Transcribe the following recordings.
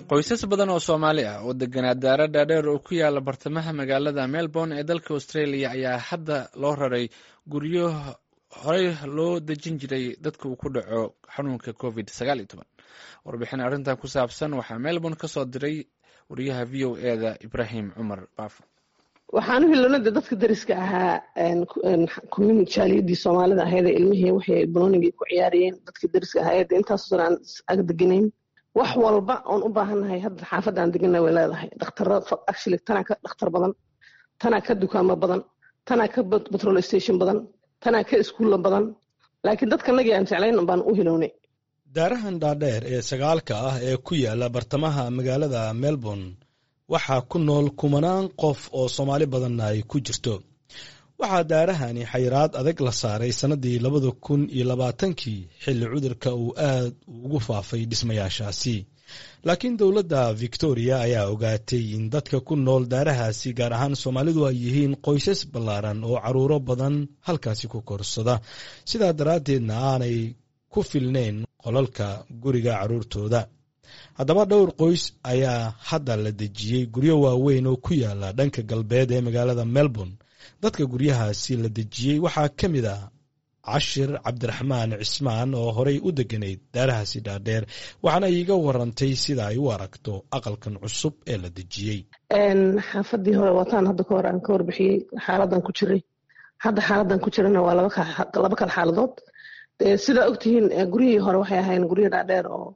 qoysas badan oo soomaali ah oo deganaa daara dhaadheer oo ku yaala bartamaha magaalada melbourne ee dalka australia ayaa hadda loo raray guryo horey loo dejin jiray dadka uu ku dhaco xanuunka covid warbixin arrintan ku saabsan waxaa melbourne ka soo diray wariyaha v o eda ibrahim cumar baafo waxaan u hilonada dadka dariska ahaa jaaliyadii soomaalida ahayd ilmihii waxay banoonigii ku ciyaarayeen dadka dariska ahayd intaasoo aan ag deganayn wax walba oon u baahannahay hadda xaafadda aan degana way leedahay dhaktaro actually tanaa ka dhakhtar badan tanaa ka dukaamo badan tanaa ka petrol station badan tanaa ka iskuulla badan laakiin dadkanagii aan jeclayn baan u hilownay daarahan dhaadheer ee sagaalka ah ee ku yaala bartamaha magaalada melbourne waxaa ku nool kumanaan qof oo soomaali badanna ay ku jirto waxaa daarahani xayiraad adag la saaray sannadii labada kun iyo labaatankii xilli cudurka uu aad ugu faafay dhismayaashaasi laakiin dowladda victoria ayaa ogaatay in dadka ku nool daarahaasi gaar ahaan soomaalidu ay yihiin qoysas ballaaran oo carruuro badan halkaasi ku korsada sidaa daraaddeedna aanay ku filnayn qolalka guriga carruurtooda haddaba dhowr qoys ayaa hadda la dejiyey guryo waaweyn oo ku yaala dhanka galbeed ee magaalada melbourne dadka guryahaasi la dejiyey waxaa ka mid ah cashir cabdiraxmaan cismaan oo horey u deganayd daarahaasi dhaadheer waxaana iiga warantay sida ay u aragto aqalkan cusub ee la dejiyey xaafadii hore wataan hadda kahor aan ka warbixiyey xaaladan ku jiray hadda xaaladan ku jirana waa laba kal xaaladood sidaa ogtihiin guryihii hore waxay ahayn guryo dhaadheer oo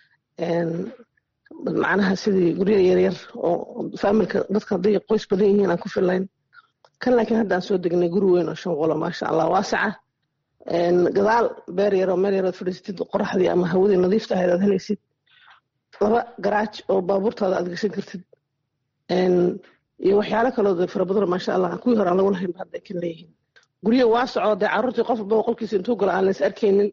macnaha sidii guryo yaryar oo faamilka dadka hadday qoys badan yihiin aan ku filayn kan laakiin hadda aan soo degnay guri weyn oo shan qolo maasha allah waasaca gadaal beer yaroo meel yarood fadhiisatid qoraxdii ama hawadii nadiifta ahayd aad helaysid laba garaaj oo baabuurtaada aad gashan kartid iyo waxyaalo kaloo fara badan maasha allah kuwii hore aan lagu lahayn hadda ay kan leeyihiin guryo waasaco dee carruurtii qof walba qolkiisa intuu galo aan lays arkaynin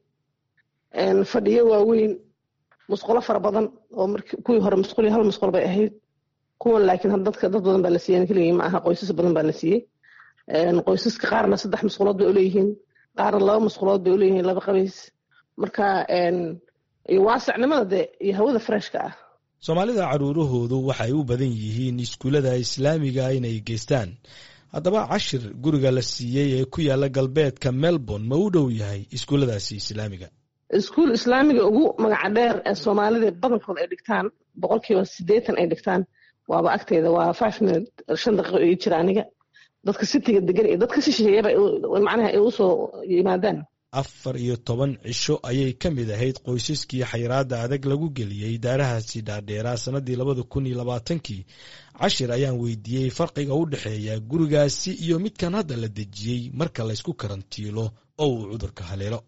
fadhiyo waaweyn musqulo fara badan oo kuwii hore musquli hal musqul bay ahayd kuwan laakiin dadka dad badan baa la siiyey keligii ma aha qoysas badan baa la siiyey qoysaska qaarna saddex musqulood bay uleeyihiin qaarna laba musqulood bay uleeyihiin laba qabays marka iyo waasacnimada dee iyo hawada freshka ah soomaalida carruurahoodu waxay u badan yihiin iskuullada islaamiga inay geystaan haddaba cashir guriga la siiyey ee ku yaala galbeedka melbourne ma u dhow yahay iskuulladaasi islaamiga iskuul islaamiga ugu magaca dheer ee soomaalida badankood ay dhigtaan boqolkiiba siddeetan ay dhigtaan waaba agteeda waa five minute shan daqiiqo ii jira aniga dadka sitiga degan iyo dadka si shisheeyaba macnaha ay usoo yimaadaan afar iyo toban cisho ayay ka mid ahayd qoysaskii xayiraadda adag lagu geliyey daarahaasi dhaadheeraa sannadii labada kun iyo labaatankii cashir ayaan weydiiyey farqiga u dhexeeya gurigaasi iyo midkan hadda la dejiyey marka laysku karantiilo oo uu cudurka haleelo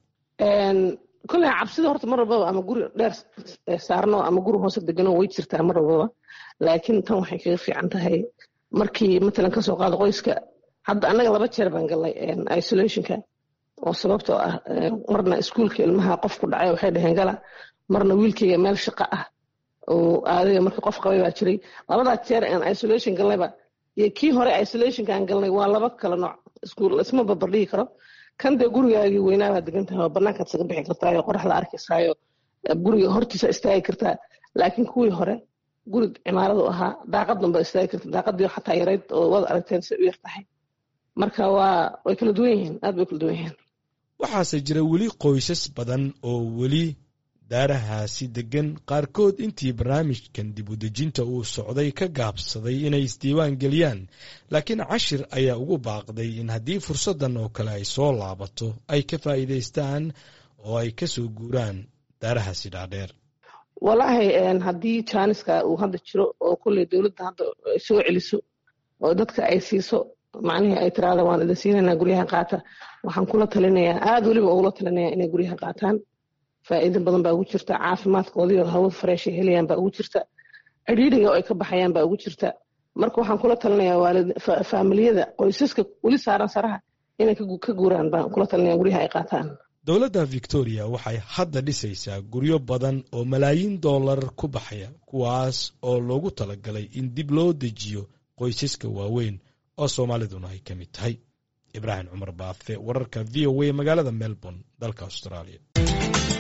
kolley cabsida horta mar walbaba ama guri dheer saarno ama guri hoose degano way jirtaa mar walbaba laakiin tan waxay kaga fiican tahay markii matalan kasoo qaado qoyska hadda annaga laba jeer baan galnay isolationka oo sababtoo ah marna iskuulka ilmaha qof ku dhacay waxay dhaheen gala marna wiilkayga meel shaqo ah oo aadaya markii qof qabay baa jiray labadaa jeer aan isolation galnayba iyo kii hore isolationka aan galnay waa laba kala nooc iskuul isma barbardhigi karo kan dee gurigaagii weynaabaad degan tahay oo bannaankaad isaga bixi kartaayo qoraxda arkaysaayo guriga hortiisa istaagi kartaa laakiin kuwii hore guri cimaaradu ahaa daaqaddan baad istaagi karta daaqadii xataa yarayd oo waad aragteen si u yar tahay marka waa way kala duwan yihiin aad bay kala duwan yihiin waxaase jira weli qoysas badan oo weli daarahaasi degan qaarkood intii barnaamijkan dib u dejinta uu socday ka gaabsaday inay isdiiwaan geliyaan laakiin cashir ayaa ugu baaqday in haddii fursaddan oo kale ay soo laabato ay ka faa'iidaystaan oo ay ka soo guuraan daarahaasi dhaadheer walaahi haddii jaaniska uu hadda jiro oo kolley dowladda hadda soo celiso oo dadka ay siiso macnihii ay tiraada waan idin siinaynaa guryaha qaata waxaan kula talinayaa aada weliba ugula talinayaa inay guryaha qaataan faa'iido badan baa ugu jirta caafimaadkoodii oo hawo fareeshay helayaan baa ugu jirta cidhiidhiga oo ay ka baxayaan baa ugu jirta marka waxaan kula talinayaa waalid faamiliyada qoysaska weli saaran saraha inay ka guuraan baan kula talinaya guryaha ay qaataan dowladda victoria waxay hadda dhisaysaa guryo badan oo malaayiin dollar ku baxaya kuwaas oo loogu talagalay in dib loo dejiyo qoysaska waaweyn oo soomaaliduna ay ka mid tahay ibraahim cumar baafe wararka v o a magaalada melbourne dalka australia